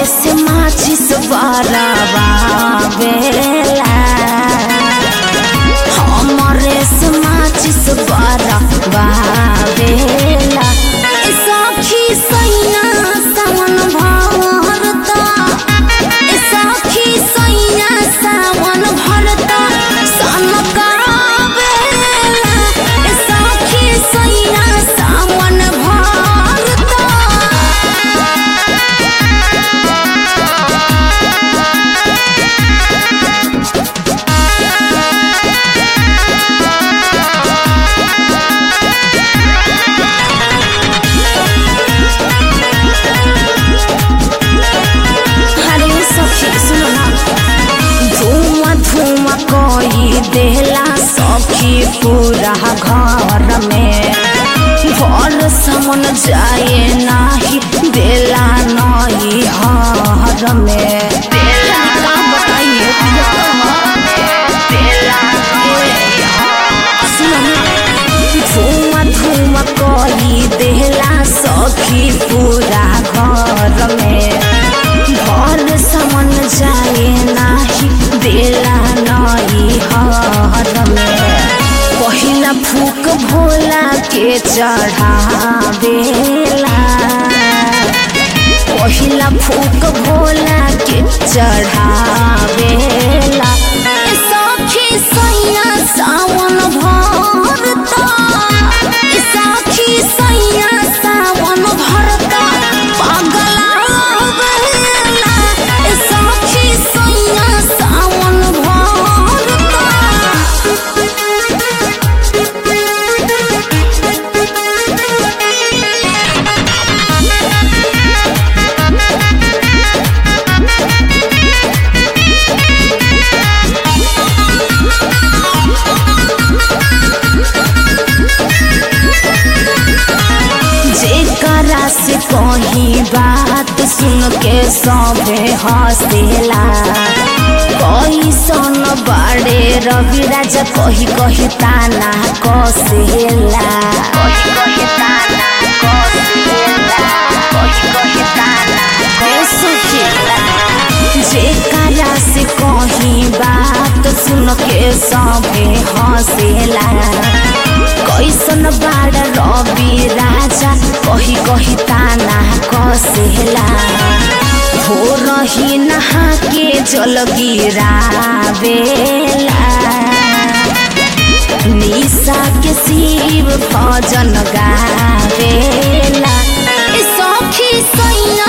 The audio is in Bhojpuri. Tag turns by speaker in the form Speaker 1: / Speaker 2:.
Speaker 1: से माचिस बराबा बेला हमरे से माचिस बराबा बेला ए सखी सैया सावन भरता ए सखी सैया सावन भरता सनका बेला ए सखी सैया सावन भरता अरे सखी सुनो ना धुआं धुआं कोई देला सखी पूरा घर में घर समन जाए नाही देला नई हर में देला का बताइए देला सुनो ना धुआं धुआं कोई देला सखी पूरा घर में घर समन जाए नाही देला नई हर में पहिला फूक भोला के चढ़ावेला पहिला फूक भोला के चढ़ावेला ए सखी सैया सावन भरता ए सखी सैया सावन भरता पागला बेला ए सखी सैया सावन जेकरा से कही बात सुन के सबे हंसेला कैसन बाड़े रवि राजा कही कही ताना कसेला कही कही ताना कसेला कही कही ताना कसेला जेकरा से कही बात सुन के सबे हंसेला कैसन बाड़ रवि राजा कही कही ताना कसेला हो रही नहा के जल गिरावेला निशा के शिव भजन गावेला ए सखी सैया